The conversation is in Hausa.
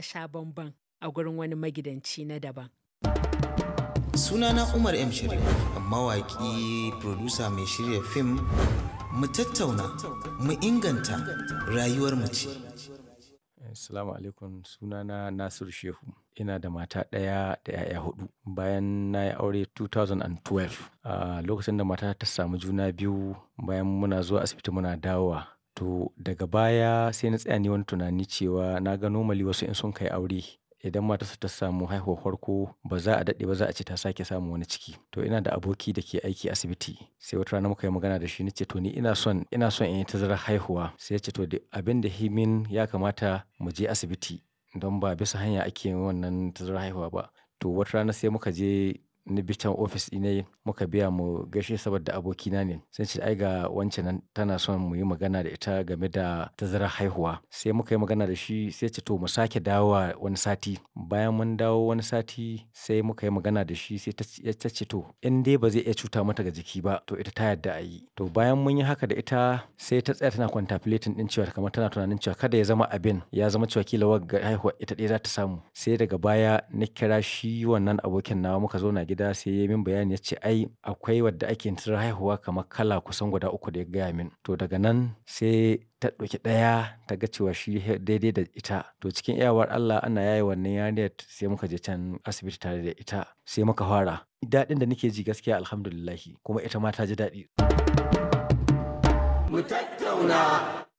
sha bamban a gurin wani magidanci na daban. Sunana Umar M. Sharif, mawaƙi, producer mai shirya fim, mu tattauna, mu inganta rayuwar mace. Assalamu alaikum sunana Nasir Shehu. Ina da mata ɗaya da 'ya'ya hudu. Bayan na yi aure 2012, a lokacin da mata ta samu juna biyu bayan muna zuwa asibiti muna dawowa. To daga baya sai na tsaya nayi wani tunani cewa na ga normally wasu in sun kai aure idan matarsa ta samu haihuwar farko ba za a daɗe ba za a ce ta sake samun wani ciki. To ina da aboki da ke aiki asibiti sai wata rana muka yi magana da shi na ce to ni ina son, ina son in yi tazarar haihuwa. Sai ya ce to abin da ya min ya kamata mu je asibiti don ba bisa hanya ake yin wannan tazarar haihuwa ba. To wata rana sai muka je ni bi can ofis ɗinai muka biya mu gaishe saboda abokina ne. Sai ce ai ga wance nan tana son mu yi magana da ita game da tazarar haihuwa. Sai muka yi magana da shi sai ya ce to mu sake dawowa wani sati. Bayan mun dawo wani sati sai muka yi magana da shi sai ta ce to in dai ba zai iya cuta mata ga jiki ba to ita ta yarda a yi. To bayan mun yi haka da ita sai ta tsaya tana contemplating ɗin cewa kamar tana tunanin cewa kada ya zama abin ya zama cewa kila wagga haihuwa ita ɗaya za ta samu. Sai daga baya na kira shi wannan abokin nawa muka zauna gida sai ya yi min bayani ya ce ai akwai wadda ake yin tazarar haihuwa kamar kala kusan guda uku da ya gaya min. To daga nan sai ta ɗauki ɗaya ta ga cewa shi daidai da ita. To cikin iyawar Allah ana yaye wannan yarinyar sai muka je can asibiti tare da ita sai muka fara. Daɗin da nake ji gaskiya Alhamdulillah kuma ita ma ta ji daɗi. Mu tattauna.